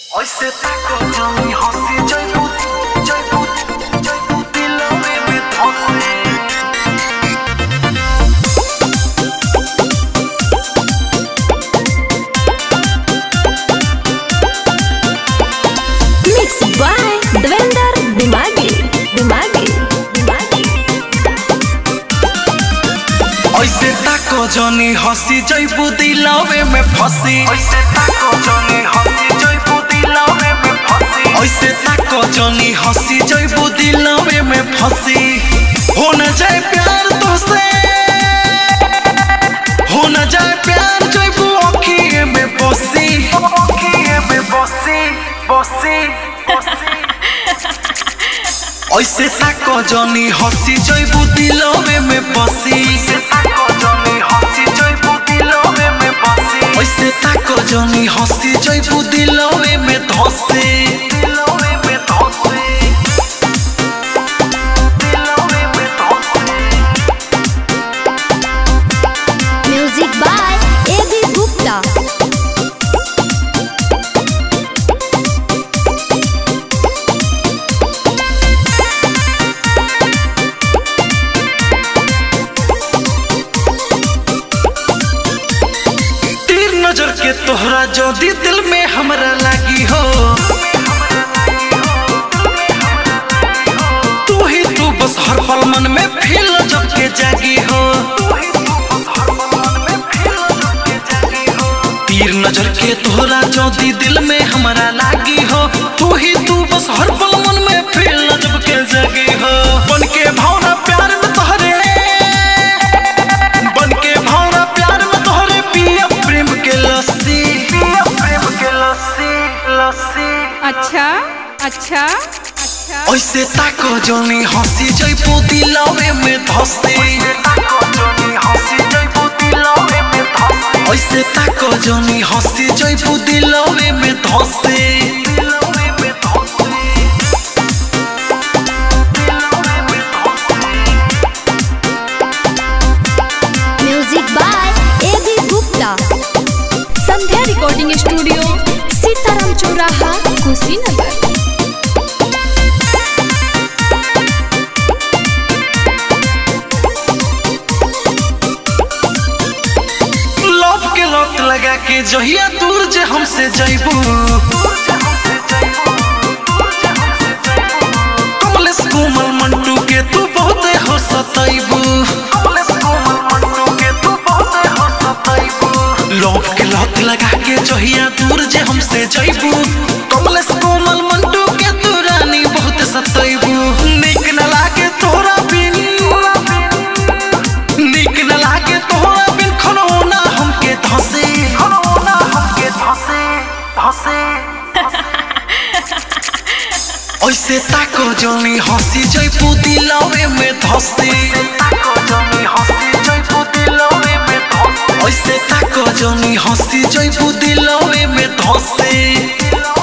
ऐसे ताको जमी हंसी जयपू जयपू जयपू दिलवे में धसे Mixed by Devender Dimagi. Dimagi. Dimagi. ऐसे ताको जनी हंसी जयपू दिलवे में फंसी ऐसे ताको जनी हंसी जयपू दिलवे में फंसी ऐसे ताको जनी हंसी जयपू दिलवे में फंसी हो न जाए प्यार तो से हो न जाए प्यार जयपू अखिए में बसी अखिए में बसी बसी ऐसे ताको जनी हंसी जयबू दिलवे में बसी ऐसे ताको जनी हंसी जयबू दिलवे में बसी ऐसे ताको जनी हंसी जयबू दिलवे में धसे दिलवे में धसे दिलवे में धसे Music by A.B. Gupta. तीर नजर के तोहरा जोदी दिल में हमरा लागी हो तू ही तू बस हर पल मन में फील जब के जागी हो तीर नजर के तोहरा जोदी दिल में हमरा लागी हो तू ही तू बस हर पल मन में फील जब के जागी हो बन के भावना प्यार में तोहरे बन के भावना प्यार में तोहरे पिया प्रेम के लस्सी पिया प्रेम के लस्सी लस्सी अच्छा अच्छा अच्छा ऐसे ताको जोनी हंसी जइबू दिलवे में धसे ऐसे ताको जोनी हंसी जइबू दिलवे में धसे Music by A.B. Gupta. Sandhya recording studio Sitaram Chauraha Kushinagar love के लत लगा के जहिया दूर जे हमसे जइबू कमलेश कोमल मंटू के तू बहुते हो सतैबू लव के लत लगा के जहिया दूर जे हमसे जइबू कमलेश कोमल मंटू के तू रानी बहुत सतैबू निक न लागे तोरा बिन निक न लागे तोरा बिन खनौना हमके धसे खनौना हमके धसे धसे ऐसे ताको जनी हंसी जइपू दिलवे में धसे ऐसे ताको जनी हंसी जइपू दिलवे में धसे